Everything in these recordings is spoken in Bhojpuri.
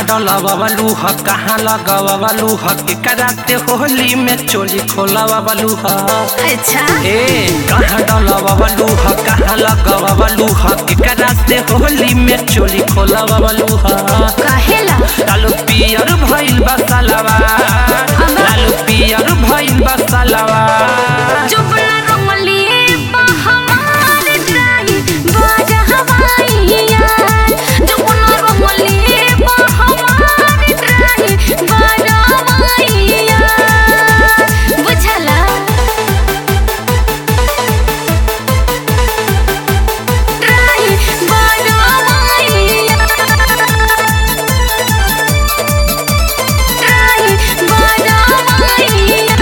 डलवलू ह कहाँ लगवलू ह के कराते होली में चोली खोलवलू ह अच्छा ए कहाँ डलवलू ह कहाँ लगवलू ह के कराते होली में चोली खोलवलू ह कहेला लालू पियर भइल बा सलवा लालू पियर भइल बा सलवा जुबला रंगली हमार ड्राई बाजा हवाइया जुबला रंगली हमार ड्राई बाजा हवाइया बुझला ड्राई बाजा हवाइया ड्राई बाजा हवाइया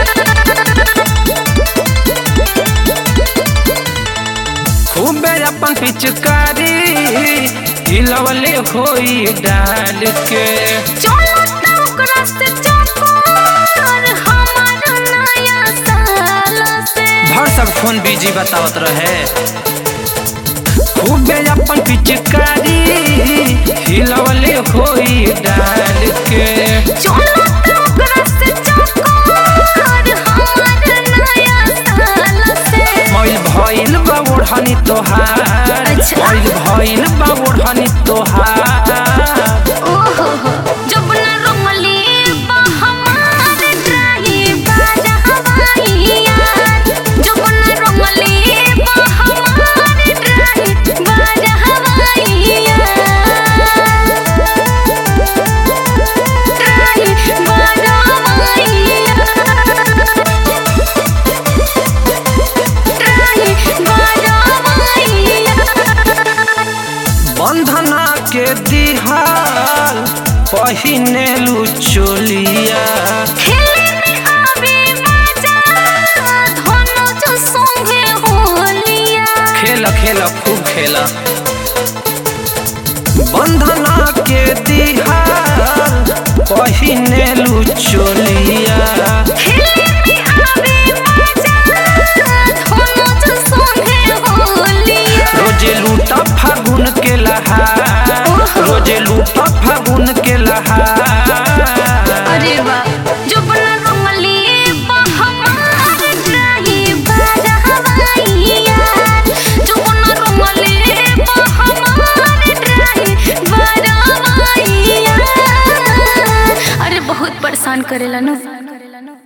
खूबे अपन पिचकारी हिलवले होई डाल के चलो त ओकरा से चकोर हमार नया साल से भर सब फोन बिजी बतावत रहे खूबे अपन पिचकारी हिलवले होई डाल के चलो त ओकरा से चकोर हमार नया साल से मैल भइल बा ओढ़नी तोहार अच्छा। मैल भइल बा ओढ़नी तोहार ओहो हो जुबना रंगली हमार ड्राई बाजा हवाइया जुबना रंगली हमार ड्राई बाजा हवाइया ड्राई बाजा हवाइया ड्राई बाजा हवाइया बंधना के दिहाल पहिनेलु चोलिया खेले में आवे मजा धनो जो संगे होलिया खेल खेल खूब खेल बंधना के दिहाल पहिनेलु चोलिया खेले में आवे मजा धनो जो संगे होलिया रोजे लूटा फागुन के लहार रोजे लूटा फागुन के लहार अरे वाह जुबना रंगली हमार ड्राही बाजा हवाइया जुबना रंगली हमार ड्राही बाजा हवाइया अरे बहुत परेशान करेला ना